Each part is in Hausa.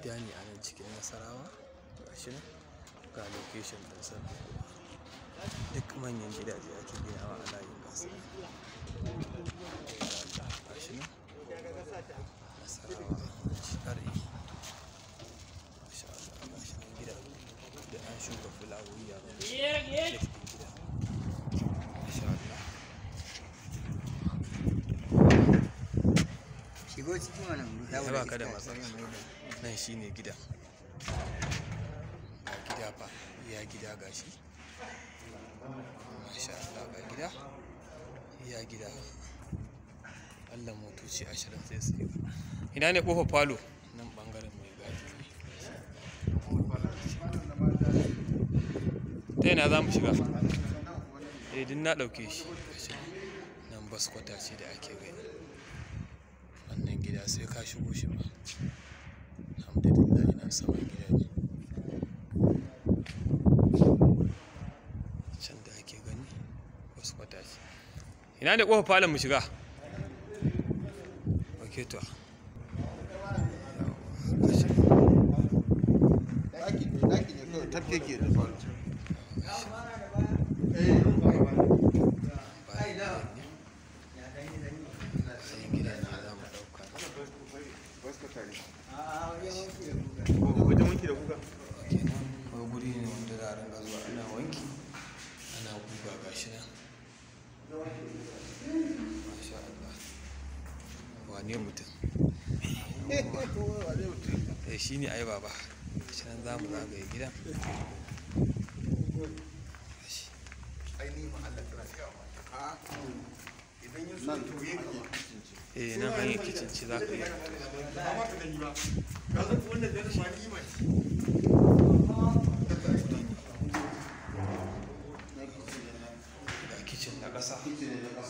gida ne a nan cikin nasarawa gashi nan ga location ɗin sa duk manyan gidaje ake ginawa a layin gasu gashi nan nasarawa share masha Allah gashi nan gida da an shuka fulawoyi a nan gida masha Allah shigo cikin wannan ya ba ka da matsala nan shine gida ga gida fa ya gida gashi masha Allah ga gida ya gida Allah motoci ashirin sai su yi ina ne kofar falo nan bangaren mai gadi ta yana za mu shiga eh din na ɗauke shi gashi nan bas kwata ce da ake gani wannan gida sai ka shigo shi ba alhamdulillah ina saman gida ne can da ake gani wasu kwata ce ina ne kofar falon mu shiga ok to Daki ne, daki ne kawai tafke ke da falo. sai gidan ne za mu ɗauka Wajen wanki da kuka? kenan wai guri ne wanda za a ringa zuwa ana wanki ana guga gashi nan masha Allah wane mutum eh shi ne ai baba shi nan za mu zagaye gidan Gashi. Nan to yin eh nan hanyar kicin ce za ka yi ga kicin na ƙasa gashi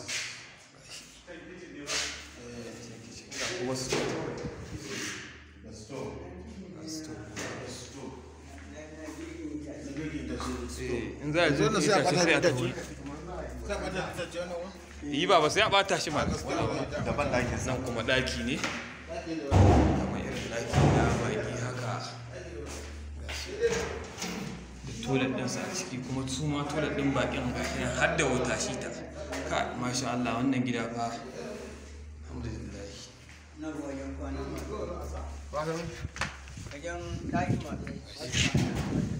ga kuma su ga store Eh, in za a zo Dole sai a ita ɓata sai a da tafi Sa ba ta ta ce wannan wa? yi ba ba sai a ɓata shi ma Daban ɗakin sa. nan kuma ɗaki ne kamar irin ɗaki na baƙi haka da toilet ɗinsa a ciki kuma su ma toilet ɗin baƙin gashi nan har da wata shi ta ka masha Allah wannan gida fa alhamdulillah na wajen kwana Ba ka nan? wajen ɗaki masu